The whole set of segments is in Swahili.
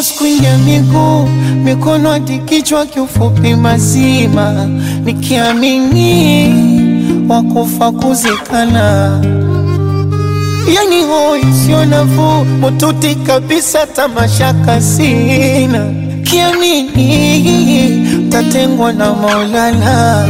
force kuingia miguu mikono hadi kichwa, kiufupi mazima, nikiamini wakufa kuzikana, yani hoi sio nafuu, mututi kabisa, tamashaka sina, kiamini tatengwa na Maulana,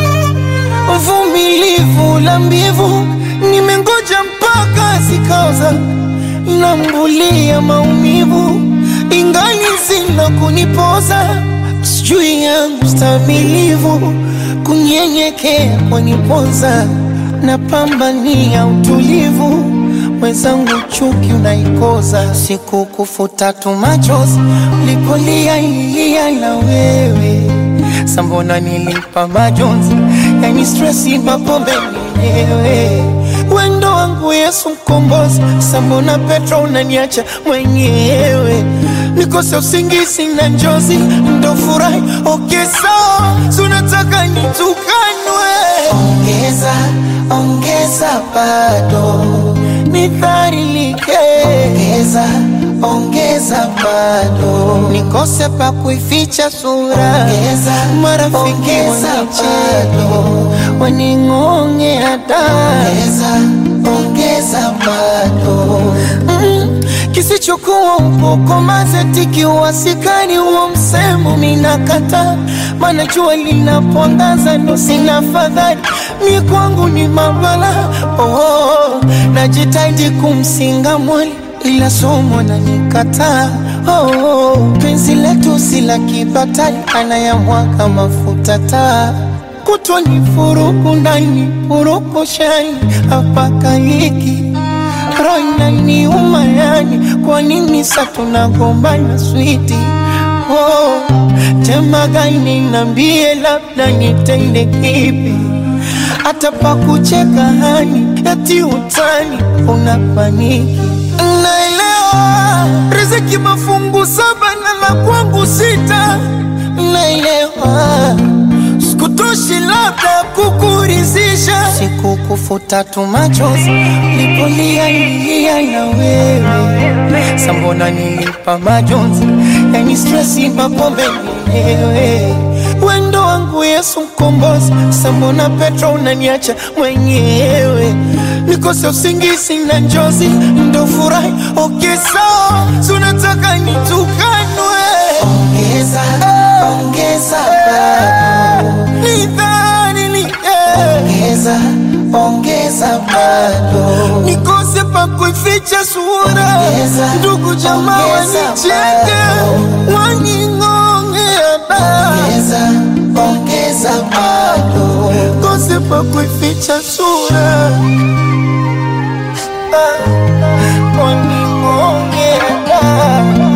uvumilivu la mbivu, nimengoja mpaka zikaoza nambulia maumivu ingali zina kunipoza, sijui yangu stamilivu kunyenyekea kwanipoza, napambania utulivu mwenzangu, chuki unaikoza, siku kufuta tu machozi ulipolia ilia na wewe sambona nilipa majonzi, yani stresi mapombe mwenyewe wendo wangu Yesu mkombozi, sambona Petro unaniacha mwenyewe, nikose usingizi na njozi, ndo furahi okay, sawa sunataka nitukanwe, ongeza ongeza, bado nidharilike, ongeza ongeza, bado nikose pa kuificha sura, ongeza marafiki wanicheka waning'onge hata ongeza bado mm, kisichokuwa upoko mazeti wasikani huo msemo minakata, mana jua linapoangaza ndo sina fadhali mi kwangu ni mabala oh, najitaidi kumsinga mwali ila somo na nikataa oh, penzi letu si la kibatali anayamwaga mafuta taa kutwa ni furuku ndani furuku shani hapaka hiki roina ni umayani kwa nini sa tunagombana switi oh, tema gani nambie labda nitende kipi hata pa kucheka hani eti utani unapaniki naelewa riziki mafungu saba na la kwangu sita naelewa sikutoshi labda kukurizisha, sikukufuta tu machozi lipolia ilia na wewe, sambona nilipa majonzi, yani stresi mapombe mwenyewe wendo wangu Yesu mkombozi, sambona Petro unaniacha mwenyewe, nikose usingizi na njozi, ndo furahi okay, sawa sunataka nitukanwe, ongeza ongeza bado ongeza ongeza bado nikose pa kuificha sura, ndugu jamaa wanicheke waning'ongea ongeza ongeza bado kose pa kuificha sura waning'ongea